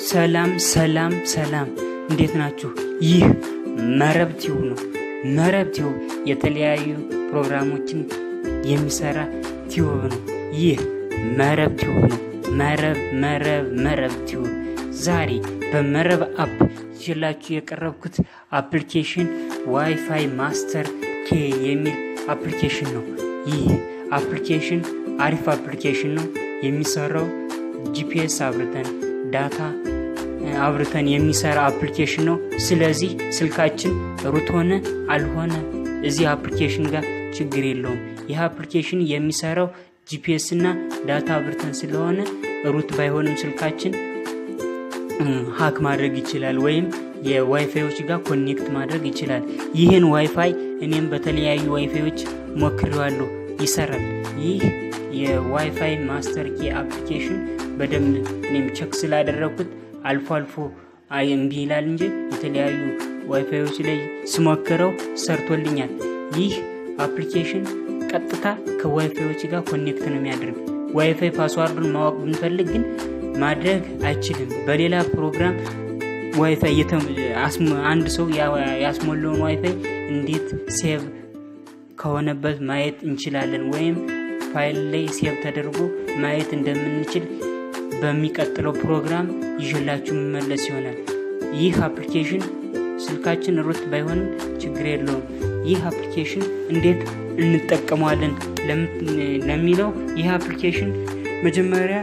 ሰላም ሰላም ሰላም፣ እንዴት ናችሁ? ይህ መረብ ቲዩብ ነው። መረብ ቲዩብ የተለያዩ ፕሮግራሞችን የሚሰራ ቲዩብ ነው። ይህ መረብ ቲዩብ ነው። መረብ መረብ መረብ ቲዩብ። ዛሬ በመረብ አፕ ይዤላችሁ የቀረብኩት አፕሊኬሽን ዋይፋይ ማስተር ኬ የሚል አፕሊኬሽን ነው። ይህ አፕሊኬሽን አሪፍ አፕሊኬሽን ነው። የሚሰራው ጂፒኤስ አብርተን ዳታ አብርተን የሚሰራ አፕሊኬሽን ነው። ስለዚህ ስልካችን ሩት ሆነ አልሆነ እዚህ አፕሊኬሽን ጋር ችግር የለውም። ይህ አፕሊኬሽን የሚሰራው ጂፒኤስ እና ዳታ አብርተን ስለሆነ ሩት ባይሆንም ስልካችን ሀክ ማድረግ ይችላል ወይም የዋይፋዮች ጋር ኮኔክት ማድረግ ይችላል። ይህን ዋይፋይ እኔም በተለያዩ ዋይፋዮች ሞክሬዋለሁ፣ ይሰራል። ይህ የዋይፋይ ማስተር ኬ አፕሊኬሽን በደንብ እኔም ቸክ ስላደረግኩት አልፎ አልፎ አይ እምቢ ይላል እንጂ የተለያዩ ዋይፋዮች ላይ ስሞክረው ሰርቶልኛል። ይህ አፕሊኬሽን ቀጥታ ከዋይፋዮች ጋር ኮኔክት ነው የሚያደርግ። ዋይፋይ ፓስዋርዱን ማወቅ ብንፈልግ ግን ማድረግ አይችልም። በሌላ ፕሮግራም ዋይፋይ አንድ ሰው ያስሞላውን ዋይፋይ እንዴት ሴቭ ከሆነበት ማየት እንችላለን ወይም ፋይል ላይ ሴቭ ተደርጎ ማየት እንደምንችል በሚቀጥለው ፕሮግራም ይዤላችሁ መመለስ ይሆናል። ይህ አፕሊኬሽን ስልካችን ሩት ባይሆንም ችግር የለውም። ይህ አፕሊኬሽን እንዴት እንጠቀመዋለን ለሚለው ይህ አፕሊኬሽን መጀመሪያ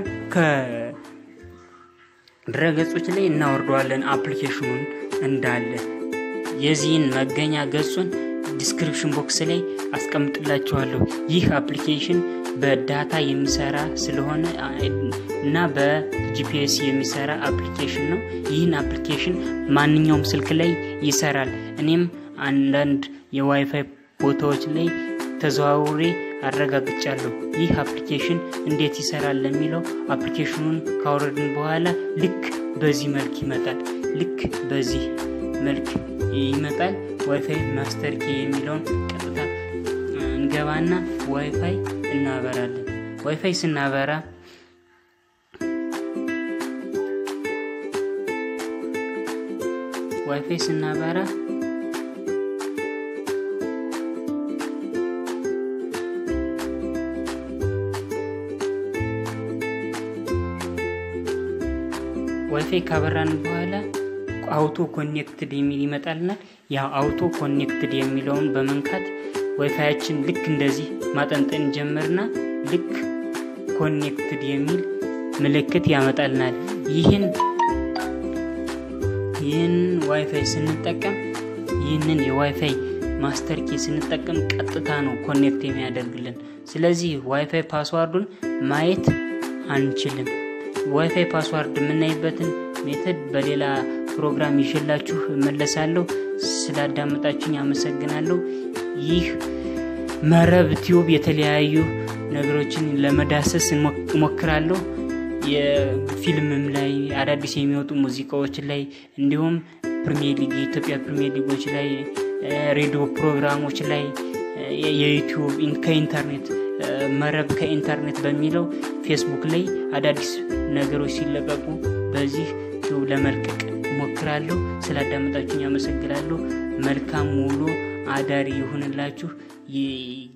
ከድረገጾች ላይ እናወርደዋለን። አፕሊኬሽኑን እንዳለ የዚህን መገኛ ገጹን ዲስክሪፕሽን ቦክስ ላይ አስቀምጥላችኋለሁ። ይህ አፕሊኬሽን በዳታ የሚሰራ ስለሆነ እና በጂፒኤስ የሚሰራ አፕሊኬሽን ነው። ይህን አፕሊኬሽን ማንኛውም ስልክ ላይ ይሰራል። እኔም አንዳንድ የዋይፋይ ቦታዎች ላይ ተዘዋውሬ አረጋግጫለሁ። ይህ አፕሊኬሽን እንዴት ይሰራል ለሚለው አፕሊኬሽኑን ካወረድን በኋላ ልክ በዚህ መልክ ይመጣል። ልክ በዚህ መልክ ይመጣል። ዋይፋይ ማስተር ኬ የሚለውን ቀጥታ እንገባና ዋይፋይ እናበራለን። ዋይፋይ ስናበራ ዋይፋይ ስናበራ ዋይፋይ ካበራን በኋላ አውቶ ኮኔክትድ የሚል ይመጣልናል። ያ አውቶ ኮኔክትድ የሚለውን በመንካት ዋይፋያችን ልክ እንደዚህ ማጠንጠን ጀመርና ልክ ኮኔክትድ የሚል ምልክት ያመጣልናል። ይህን ይህን ዋይፋይ ስንጠቀም ይህንን የዋይፋይ ማስተር ኬ ስንጠቀም ቀጥታ ነው ኮኔክት የሚያደርግልን። ስለዚህ ዋይፋይ ፓስዋርዱን ማየት አንችልም። ዋይፋይ ፓስዋርድ የምናይበትን ሜተድ በሌላ ፕሮግራም ይዤላችሁ እመለሳለሁ። ስላዳመጣችሁኝ አመሰግናለሁ። ይህ መረብ ቲዩብ የተለያዩ ነገሮችን ለመዳሰስ እሞክራለሁ። የፊልምም ላይ አዳዲስ የሚወጡ ሙዚቃዎች ላይ እንዲሁም ፕሪሚየር ሊግ የኢትዮጵያ ፕሪሚየር ሊጎች ላይ ሬዲዮ ፕሮግራሞች ላይ የዩቲዩብ ከኢንተርኔት መረብ ከኢንተርኔት በሚለው ፌስቡክ ላይ አዳዲስ ነገሮች ሲለቀቁ በዚህ ቲዩብ ለመልቀቅ እሞክራለሁ። ስላዳመጣችሁኝ አመሰግናለሁ። መልካም ውሎ አዳሪ ይሁንላችሁ።